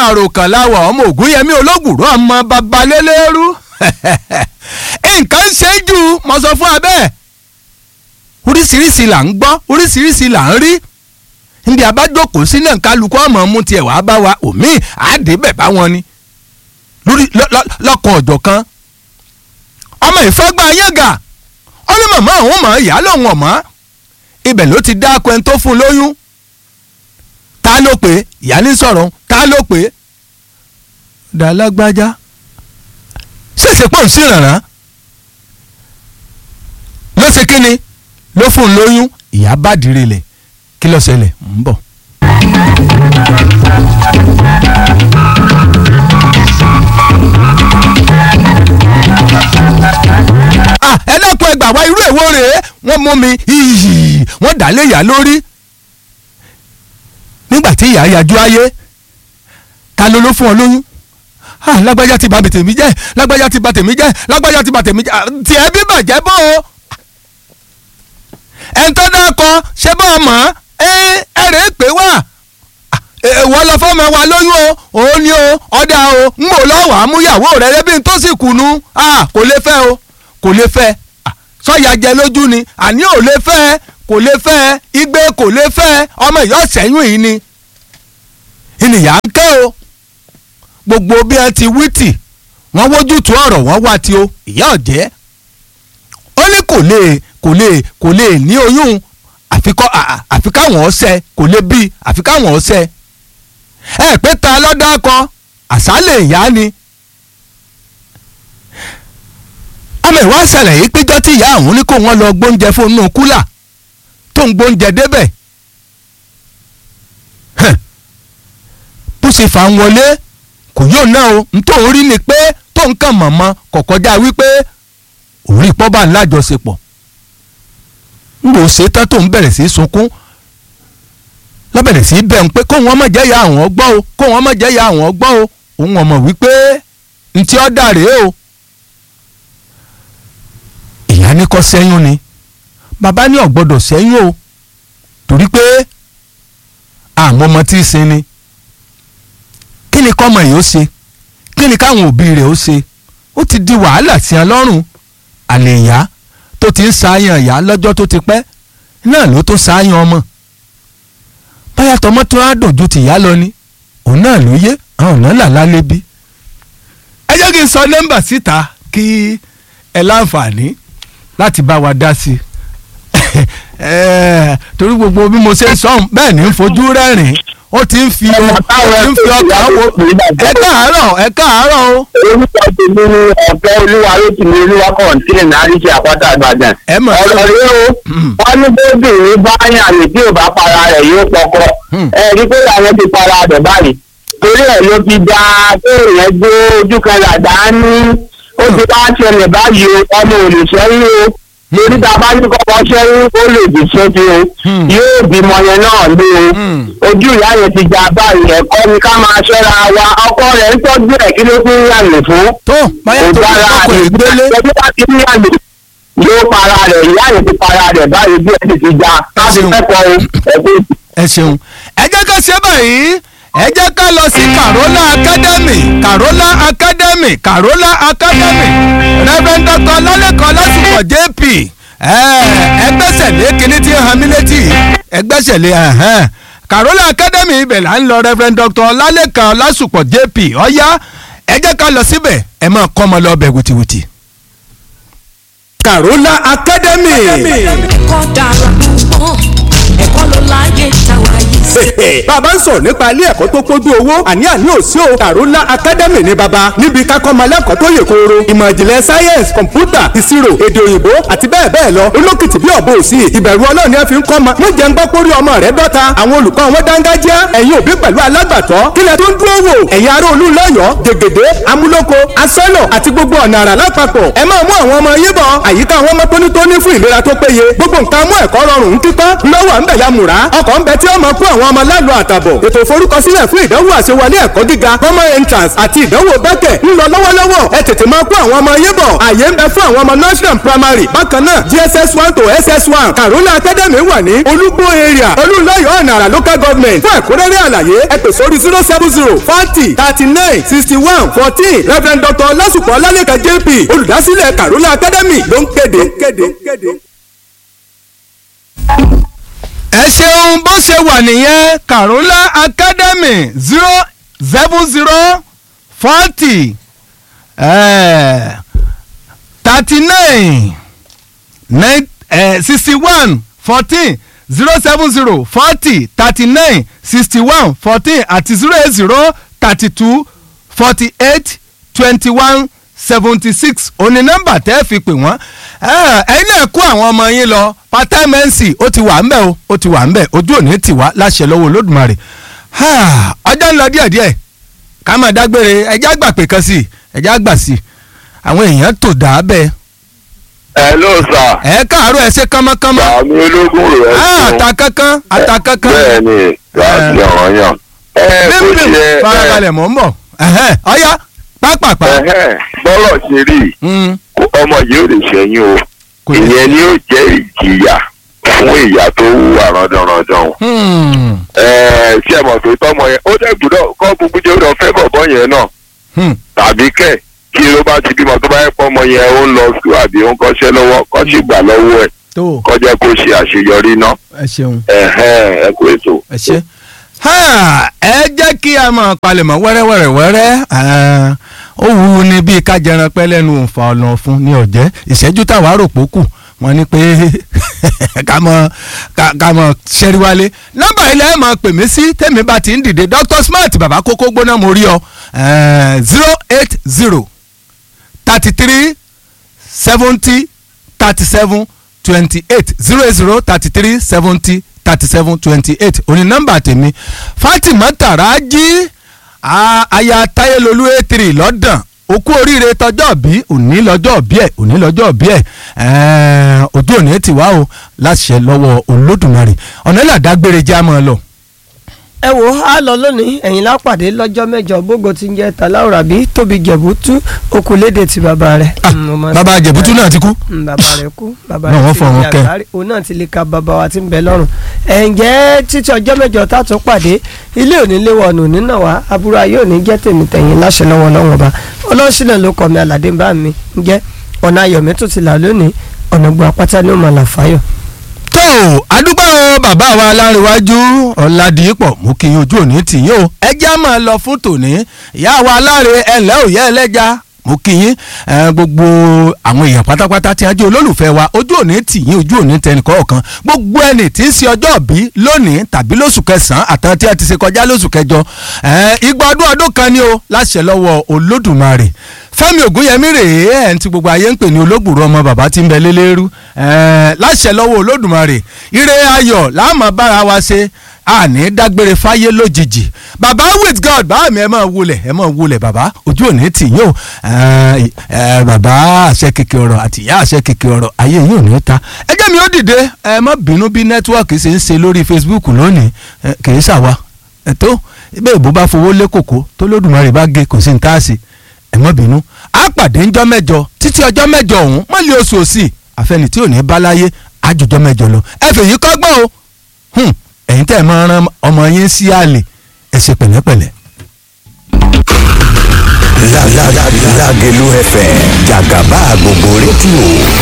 àròkàn láwọ̀ ọmọ ògúnyẹmí ológùrọ̀ ọmọ babalélérú nǹkan ń ṣe jù mo sọ fún abẹ́ oríṣiríṣi là ń gbọ́ oríṣiríṣi là ń rí níbi abájókòó sí náà kálukú ọmọ mú tiẹ̀ wá bá wa òmíì àdébẹ̀ bá wọn ni lórí lọ́kàn ọ̀jọ̀ kan ọmọ ìfọ́gbà yàngà ó ní màmá àwọn ọmọ ìyá lòun ọ̀mọ́ ibẹ̀ ló ti dá akọ ẹni tó fún un lóyún ta ló pé ìyá ní sọ̀rọ̀ ta ló pé dàlágbájá ṣèṣe pọ̀ sí ìrànràn ló ṣe kí ni ló fún un lóyún ìyá bá dìrì lẹ̀ kí ló ṣẹlẹ̀ ń bọ̀. ẹ dákun ẹ gbà wá irú èwo rèé wọ́n mú mi iyì wọ́n dà lé ìyá lórí nígbà tí ìyá yajú ayé ta ló ló fún ọ lóyún ah lágbájá ti bà tèmi jẹ́ lágbájá ti bà tèmi jẹ́ lágbájá ti bà tèmi jẹ́ tiẹ̀ bí bàjẹ́ bó o ẹ̀ńtọ́ dákọ ṣé bá a mọ̀ ẹ́ ẹ̀rẹ́ pé wá wọ́n lọ fọ́mọ wa lóyún o òun ni o ọ̀dà o ń bò lọ́wọ́ àmúyàwó rẹ̀ rẹ́bí tó sì kùnú kò lè fẹ́ o kò lè fẹ́ sọ́yà jẹ lójú ni àní ò lè fẹ́ kò lè fẹ́ igbe kò lè fẹ́ ọmọ ìyá ọ̀sẹ̀yìn yìí ni ènìyàn ń kẹ́ o gbogbo bí ẹ ti wítì wọ́n wójútu ọ̀rọ̀ wọ́n wá tí o ìyá ọ̀jẹ́ ó ní kò lè kò lè kò lè ní oyún àfikọ́ àfi káwọn ọ̀sẹ̀ kò lè bí àfi káwọn ọ̀sẹ̀ ẹ pé ta lọ́dọ̀ akọ àṣálẹ̀ ìyá ni ọmọ ìwà ṣẹlẹ̀ yìí péjọ tí ìyá àwọn ní kó wọ́n lọ gbóúnjẹ fún inú kúlà tó ń gbóúnjẹ débẹ̀ bó ṣe fà ń wọlé kò yóò ná o nítorí rí ni pé tó ń kàn mọ̀mọ́ kò kọjá wípé òrí pọ́ bá ń lájọṣepọ̀ ń bò ṣe tán tó ń bẹ̀rẹ̀ sí sunkún lọ́bẹ̀rẹ̀ sí bẹ̀ ń pé kó wọn má jẹ́ ya àwọn gbọ́ o kó wọn má jẹ́ ya àwọn gbọ́ o òun ọmọ wípé ntí ọ́ dà rèé o ìyá ní kọ́ sẹ́yún ni bàbá ní ọ̀gbọ́dọ̀ sẹ́yún o torí pé àwọn ọmọ tí ì sin ni kí ni kọ́mọ yìí ó ṣe kí ni káwọn òbí rẹ̀ ó ṣe ó ti di wàhálà sí ẹ lọ́rùn àlè ìyá tó ti ń ṣàyàn ìyá lọ́jọ́ tó ti pẹ́ náà ló tó ṣàyàn ọmọ báyà tọmọ tó á dùn ju tìyá lọ ni òun náà ló yé àwọn ọ̀nà làlá lébi. ẹ jẹ́ kí n sọ nọ́mbà síta kí ẹ láǹfààní láti bá wa dá sí i torí gbogbo bí mo ṣe ń sọ̀hún bẹ́ẹ̀ ni ń fojú rẹ́rìn-ín ó ti ń fi ó ti ń fi ọkàn wo ẹ káàárọ̀ ẹ káàárọ̀ o. orúkọ tèmi ni ọ̀pẹ olúwa ló ti ní olúwa kọ̀ǹtínì náà rí ṣe àpáta àgbàdàn. ẹ mọ̀ sí ọ̀rọ̀ rẹ o wọ́n ní bébìnrin bá yàn ní tí ò bá para rẹ̀ yóò pọkọ. ẹ rí pé àwọn ti para rẹ̀ báyìí. torí ẹ̀ ló fi da kéèyàn gbé ojú kan làdá ní ó ti bá ṣẹlẹ̀ báyìí o ọmọ ò lè ṣẹ́yìn o torí tá a bá ní kọ́kọ́ ṣẹ́yìn ó lè dì sóbi o yóò bímọ yẹn náà ní o ojú ìyá yẹn ti já báyìí ẹ̀kọ́ ni ká máa ṣọ́ra wa ọkọ rẹ̀ ń tọ́jú ẹ̀ kí ló fi ń yànnì fún tó báyà tó ògbára kọ́kọ́ rẹ̀ ìgbélé ẹbí bá ti ń yànnì yóò para rẹ̀ ìyá yẹn ti para rẹ̀ báyìí bí ẹ ti ti já láti ṣeun. kẹ́kọ̀ọ́ o ẹ̀kọ́ ẹ ṣeun ẹ jẹ́ ká ṣe báyìí ẹ jẹ́ ká lọ sí Carola Academy Carola Academy Carola Academy Reverend Dr. Lálẹ́kan lásìkò JP ẹgbẹ́sẹ̀ lé kíní tí ń han mí létí ẹgbẹ́sẹ̀ lé ẹ̀hẹ́n. Carola Academy ibẹ̀ là ń lọ Reverend Dr. Lálẹ́kan lásìkò JP ọ̀yá ẹ jẹ́ ká lọ síbẹ̀ ẹ máa kọ́ ọmọ lọ bẹ̀ wìtìwìtì. Carola Academy. ẹ̀kọ́ dára púpọ̀ ẹ̀kọ́ ló láyé táwa yìí sí. bàbá ń sọ̀rọ̀ nípa ilé ẹ̀kọ́ tó pójú owó àní àní òsì o Carola Academy ní baba níbi kakọ́ ọmọ alẹ́kọ̀ọ́ tó yè kooro ìmọ̀ ìjìnlẹ̀ science kọ̀mpútà ìṣirò èdè òyìnbó àti bẹ́ẹ̀ bẹ́ẹ̀ lọ olókìtì bí ọ̀bọ òsì ìbẹ̀rù ọlọ́ọ̀ni ẹ fi ń kọ́ ọmọ mo jẹ́ ń gbọ́ pórí ọmọ rẹ dọ́ta àwọn olùkọ́ wọn dángájá ẹ̀yin òbí pẹ̀lú alágbàtọ́ kílẹ̀ tó ń dúró wò ẹ̀yin ará olú lọ́yọ̀ọ́ gègèdè amúlòkó asọ́nà àti gbogbo ọ̀nà àrà lápapọ̀ ẹ máa mú àwọn ọmọ yín bọ̀ àyíká àwọn ọmọ tónítóní fún ìlera tó péye gbogbo nǹkan mú ẹ̀kọ́ rọrùn ń kíkọ́ lọ́wọ́ ń bẹ̀ ya mùrá ọkọ̀ ń bẹ tí ó máa kó àwọn ọmọ lálọ́ àtàbọ̀ ètò ìforúkọsílẹ̀ fún ìdánwò àṣewọlé ẹ̀kọ́ gíga common entrance àti ìdánwò bẹ́kẹ̀ ń lọ lọ́wọ́lọ́wọ́ ẹ tètè máa kó àwọn ọmọ yín bọ̀ àyè ń bẹ fún àwọn ọmọ nursery and primary bákan náà gss one to ss one karuna academy wà ní olúgbó area olúńlọ́yọ̀ ọ̀nàrà local government fún ẹ̀kúnrẹ́rẹ́ àlàyé ẹ pè sórí zero seven zero forty thirty nine sixty one fourteen reverend dr ọlásùpọ̀ ọlálẹ́kà jp olùdásílẹ̀ karuna academy ló ń kéde. ẹ ṣeun bó ṣe wà nìyẹn Karola Academy zero seven zero forty thirty nine nine sixty one fourteen zero seven zero forty thirty nine sixty one fourteen àti zero eight zero thirty two forty eight twenty one seventy six òní nọ́mbà tẹ́ fi pè wọ́n ẹ̀yin náà kó àwọn ọmọ yín lọ part-time MC ó ti wà ńbẹ̀ o ó ti wà ńbẹ̀ ojú òní tì wá láṣẹ lọ́wọ́ Olódùmarè ọjọ́ ń lọ díẹ̀díẹ̀ ká máa dágbére ẹjẹ́ àgbà pé kan sí i ẹjẹ́ àgbà sí i àwọn èèyàn tò dá bẹ́ẹ̀. ẹ ló sà. ẹ káàárọ̀ ẹ ṣe kánmọ́kánmọ́. sàmì ológun rẹ̀ Ah, ata kankan ata kankan. bẹ́ẹ̀ ni láti ọ̀ràn yàn. ẹ bó bímbìm ṣe farabalẹ̀ mọ̀ ń bọ̀ Ẹ̀hẹ́n, ọ̀yá pápápá. ẹ̀hẹ́n, bọ́lọ̀ ṣe rí i, Mm, ọmọ yìí ò lè ṣẹ́yìn o Kò lè- ìyẹn ni ó jẹ́ ìjìyà fún ìyá tó wúwa rándanrandan o. hmm, Ẹ, ṣé ẹ mọ̀ pé tọ́mọ yẹn ó dẹ̀ gbúdọ̀ kọ́ gbogbo jẹ́ ó lọ fẹ́ bọ̀bọ́ yẹn náà hmm. tàbí kẹ̀ kí ló bá ti bímọ tó bá yẹ pọ́mọ yẹn ó ń lọ sùkúl àbí ó ń kọ́ṣẹ́ lọ́wọ́ kọ́ sì gbà lọ́wọ́ ẹ̀ tó kọ́ jẹ́ kó ṣe àṣeyọrí náà ẹ ṣeun ẹ̀hẹ́n ẹ kú ètò. ẹ ṣe. Ha, ẹ jẹ́ kí a máa palẹ̀mọ́ wẹ́rẹ́wẹ́rẹ́ wẹ́rẹ́ Ah, ó wù ú ní bíi kájẹran pẹ́ lẹ́nu òǹfà ọ̀nà ọ̀fun ní ọ̀jẹ́ ìṣẹ́jú táwa rò pókù wọ́n ní pé ká mọ ká ká mọ ṣẹ́rí wálé nọ́mbà ilẹ̀ ẹ̀ máa pè mí sí tèmi bá ti ń dìde Dr. Smart bàbá kókó gbóná mo rí ọ zero eight zero thirty three seventy thirty seven twenty eight zero eight zero thirty three seventy thirty seven twenty eight òní nọ́mbà tèmi Fatima Taraji a- aya Tayelolu a three lọ́dàn okú oríire tọjọ́ bí òní lọ́jọ́ bí ẹ̀ òní lọ́jọ́ bí ẹ̀ ẹ̀ẹ́n, ojú òní ti wá o láṣẹ lọ́wọ́ Olódùmarè ọ̀nà ìlàdágbére jẹ́ àmọ́ lọ. ẹ wò á lọ lónìí ẹ̀yin lápàdé lọ́jọ́ mẹ́jọ bógo ti ń jẹ́ tàláwùrà bí tóbi jẹ̀bútú okùnlédè ti bàbá rẹ̀. Ah, Mm, mo máa bàbá sọ- jẹ̀bútú náà ti kú. Mm, bàbá rẹ̀ kú bàbá Náà rẹ̀ wọ́n ti fọ̀run di kẹ́. àgbáre òun náà ti lè ka bàbá wa ti ń bẹ lọ́rùn. ẹ̀ǹjẹ́ títí ọjọ́ mẹ́jọ tá a tún pàdé ilé òní léwọ̀ ọ̀nà òní náà wá aburú ayé òní jẹ́ tèmi tẹ̀yìn láṣẹ lọ́wọ́ ọlọ́run ọba ọlọ́sílẹ̀ ló kọ́ mi àlàdé bá mi ń jẹ́ ọ̀nà ayọ̀mí tó ti là lónìí ọ̀nà gbọ́ apáta ní òmàlà fáyọ̀. tó àdúgbò bàbá wa láríwájú ọ̀làdìpọ̀ mú kí ojú òní tì yín o ẹjẹ́ á máa lọ fún tòní ìyá wa láre ẹ̀lẹ́ òye ẹlẹ́ja mú kí yín ẹ, gbogbo àwọn èèyàn pátápátá tí a jẹ́ olólùfẹ́ wa ojú òní tì yín ojú òní tẹnì kọ̀ọ̀kan gbogbo ẹni tí ń ṣe ọjọ́ bí lónìí tàbí lóṣù kẹsàn-án àtàn tí a ti ṣe kọjá lóṣù kẹjọ ẹ, igba ọdún ọdún kan ni o láṣẹ lọ́wọ́ olódùmarè fẹ́mi ògúnyẹmí rèé ẹ̀ ń ti gbogbo ayé ń pè ní olóògbòrò ọmọ bàbá tí ń bẹ lélẹ́rú ẹ̀ láṣẹ lọ́wọ́ olódùmarè ire ayọ̀ láàmú bára wa ṣe àní dágbére fáyé lójijì bàbá with god bá mi ẹ máa wulẹ̀ ẹ máa wulẹ̀ bàbá ojú òní tì yín o ẹ̀, ẹ̀, bàbá àṣẹ kìkì ọ̀rọ̀ àti ìyá àṣẹ kìkì ọ̀rọ̀ ayé yín ò ní ta ẹ jẹ́ mi ó dìde ẹ má bínú bí nẹ́tíwọ́ọ̀kì ṣe ń ṣe lórí facebook lónìí ẹ, kì í ṣàwa ẹ tó ibẹ̀ ìbò bá fowó lé kòkó tó lódùmarè bá gé kò sí ní táàsì ẹ má bínú a pàdé ńjọ́ mẹ́jọ títí ọjọ́ mẹ́jọ ọ̀hún mọ́lẹ̀ oṣù òsì àfẹnì tí ò ní bá láyé àjòjọ́ mẹ́jọ lọ ẹ fèyí kọ́gbọ́n o Hmm, ẹ̀yin tẹ́ ẹ máa rán ọmọ yín sí àlè ẹ ṣe pẹ̀lẹ́pẹ̀lẹ́. Lágẹ̀lú FM jàgàbá gbogbo rédíò